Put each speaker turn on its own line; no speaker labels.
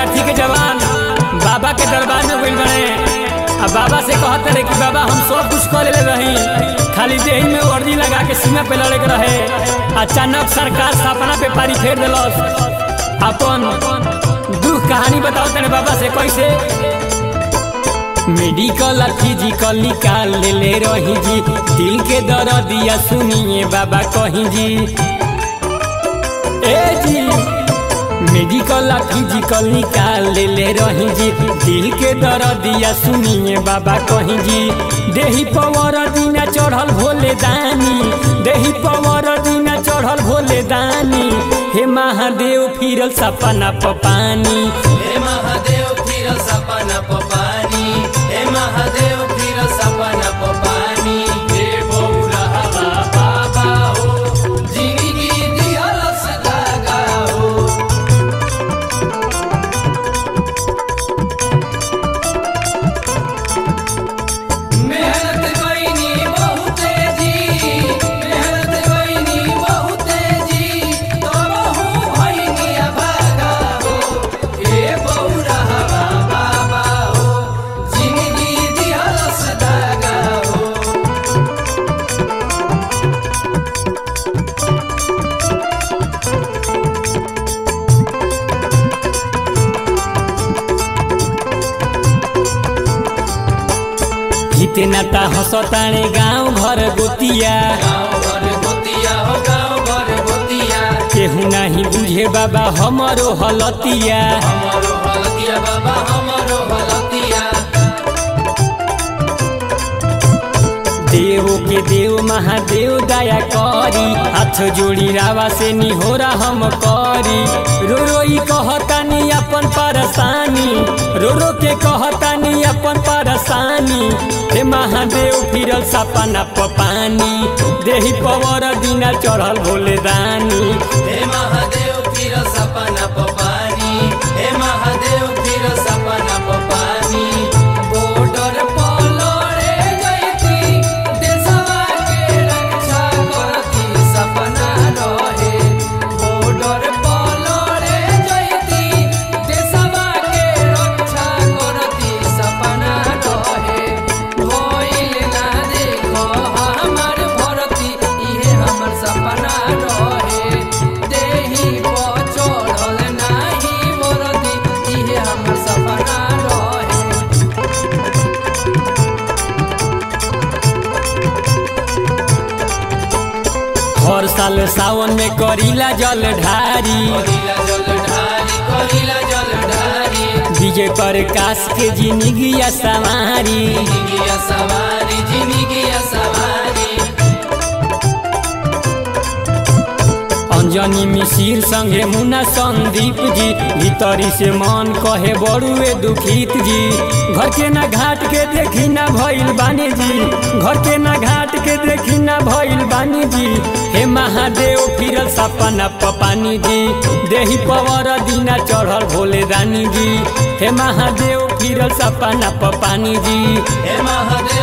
विद्यार्थी के जवान बाबा के दरबार में गइल बने अब बाबा से कहते रहे कि बाबा हम सब कुछ कर ले रही खाली देही में वर्दी लगा के सीमा पे लड़े के रहे अचानक सरकार सपना पे पारी फेर दिलस अपन दुख कहानी बताओ तेरे बाबा से कैसे मेडिकल आ फिजिकल निकाल ले ले रही जी दिल के दर्दिया सुनिए बाबा कहीं जी ए जी मेडिकल आ फिजिकल निकाल ले ले रही जी दिल के दर्दिया सुनिए बाबा कहीं जी देही पवर दीना चढ़ल भोले दानी देही पवर दीना चढ़ल भोले दानी हे महादेव फिरल सपना पपानी
हे महादेव फिर सपना पपानी हे महादेव फिर सपना पपानी हे बौरा हवा बाबा हो जिंदगी दिहल सदागा हो मेहनत कईनी बहुते जी मेहनत कईनी बहुते जी तबहू भईनी अभागा हो हे बौरा हवा बाबा हो जिंदगी दिहल सदागा हो
जितना ता हंसताणे गाँव घर गोतिया
गाँव भर गोतिया हो गाँव भर गोतिया
केहू नाही बुझे बाबा हमरो हलतिया
हमारो हलतिया बाबा हमारो हलतिया
देव के देव महादेव दया करी हाथ जोड़ी रावा से निहोरा हम करी रो रोई कहतानी अपन परेशानी रो रो के कहतानी अपन परेशानी हे महादेव फिरल सपना पपानी देही पवर दिना चढ़ल भोले दानी
हे महादेव फिर सपना पपानी हे महादेव फिर सपना पपानी बॉर्डर पर लड़े गईती देशवा के रक्षा करती सपना रहे बॉर्डर पर लड़े गईती देशवा के रक्षा करती सपना रहे भइल ना देखो हमर भरती इहे हमर सपना रहे देही पर चढ़ल नाही मोरती इहे हमर सपना रहे
हर साल सावन में करीला जल ढारी
कलिला जल ढारी कलिला जल ढारी
विजय प्रकाश के जिंदगिया सवारी
जिंदगिया सवारी जिंदगिया सवारी
अंजनी मिसिर संगे मुना संदीप जी भीतरी से मन कहे बड़ुए दुखित जी घर के ना घाट के देखी ना भइल बानी जी घर के ना घाट के देखी ना भइल बानी जी हे महादेव फिरल सपना पपानी जी देही पवर दीना चढ़ल भोले दानी जी हे महादेव फिरल सपना पपानी जी
हे महादेव